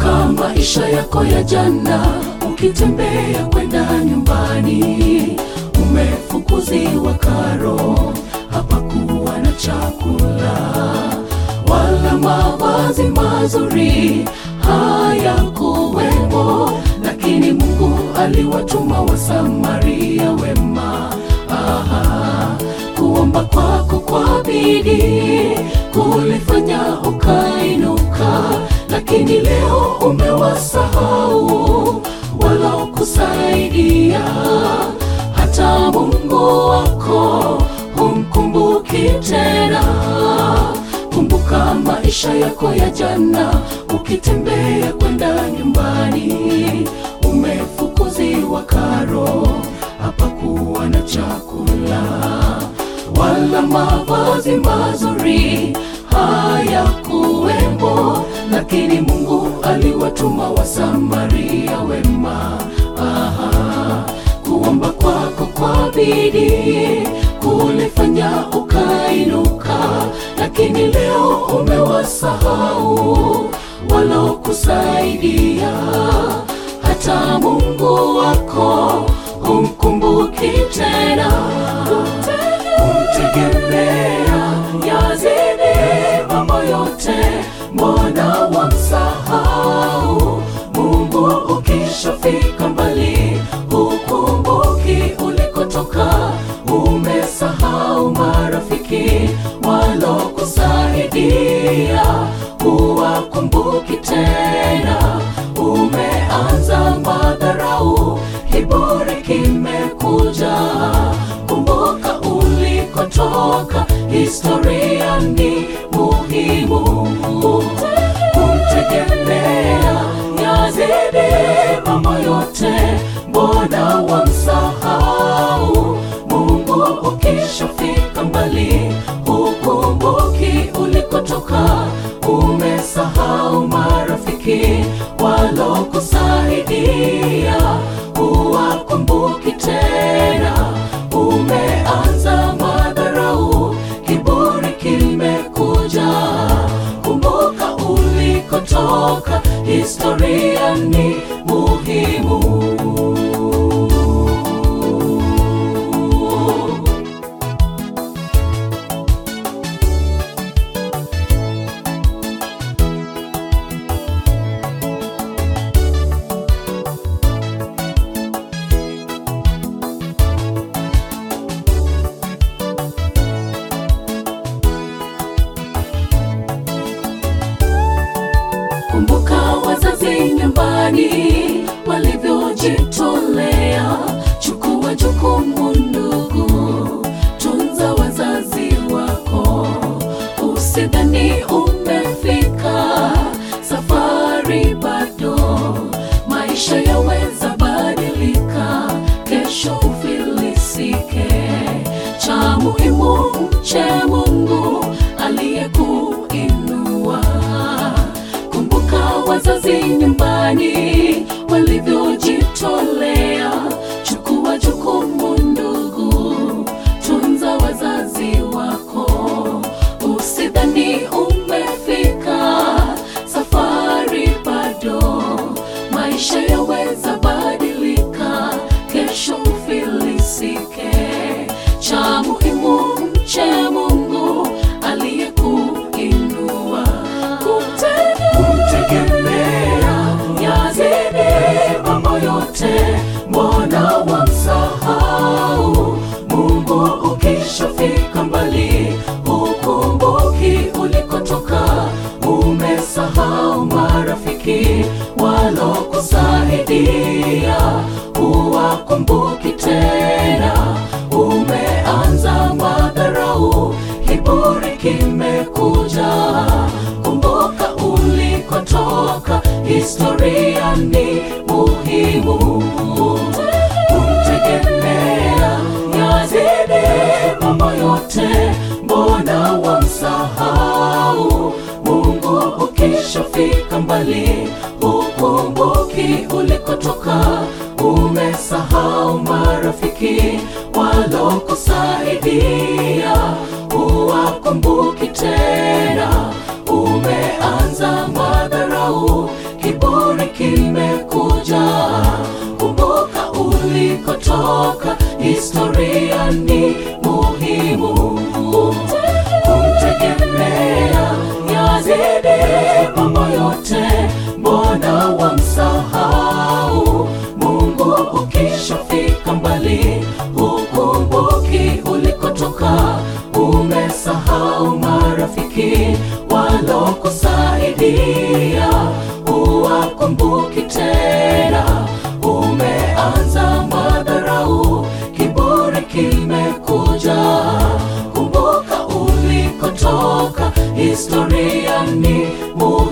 Kumbuka maisha yako ya jana, ukitembea kwenda nyumbani, umefukuziwa karo, hapakuwa na chakula wala mavazi mazuri hayakuwemo, lakini Mungu aliwatuma Wasamaria wema. Aha, kuomba kwako kwa bidii kulifanya ukainuka, lakini leo umewasahau walokusaidia. Hata Mungu wako humkumbuki tena. Kumbuka maisha yako ya jana, ukitembea kwenda nyumbani, umefukuziwa karo, hapakuwa na chakula wala mavazi mazuri hayakuwemo, lakini Mungu aliwatuma Wasamaria wema. Aha, kuomba kwako kwa bidii kulifanya ukainuka, lakini leo umewasahau walokusaidia. Hata Mungu wako humkumbuki tena, kumtegemea yazidi mambo yote, mbona wamsahau Mungu? Ukishafika mbali hukumbuki ulikotoka, umesahau marafiki walokusaidia, huwakumbuki tena, umeanza madharau, kiburi kimekuja. Kumbuka ulikotoka, historia ni muhimu. Kumtegemea yazidi mambo yote, mbona wamsahau Mungu? Ukishafika mbali hukumbuki ulikotoka, umesahau marafiki walokusaidia, huwakumbuki tena, umeanza madharau, kiburi kimekuja. Kumbuka ulikotoka, historia ni muhimu. Kumbuka wazazi nyumbani walivyojitolea. Chukua jukumu ndugu, tunza wazazi wako, usidhani umefika, safari bado. Maisha yaweza badilika, kesho ufilisike. Cha muhimu mche Mungu aliyekuinua. Kumbuka wazazi nyumbani walivyojitolea. Chukua jukumu ndugu, tunza wazazi wako, usidhani umefika, safari bado. Maisha yaweza badilika, kesho ufilisike. Cha muhimu mche Mungu aliyekuinua. Kumtegemea yazidi mambo yote, mbona wamsahau Mungu? Ukishafika mbali hukumbuki ulikotoka, umesahau marafiki walokusaidia, huwakumbuki tena, umeanza madharau, kiburi kimekuja. Kumbuka ulikotoka, historia ni muhimu. Kumtegemea yazidi mambo yote, mbona wamsahau Mungu? Ukishafika mbali hukumbuki ulikotoka, umesahau marafiki walokusaidia, huwakumbuki tena, umeanza madharau, kiburi historia ni muhimu kumtegemea yazidi mambo yote mbona wamsahau mungu ukishafika mbali hukumbuki ulikotoka umesahau marafiki walokusaidia huwakumbuki tena umeanza madharau kiburi kimekuja kumbuka ulikotoka historia ni muhimu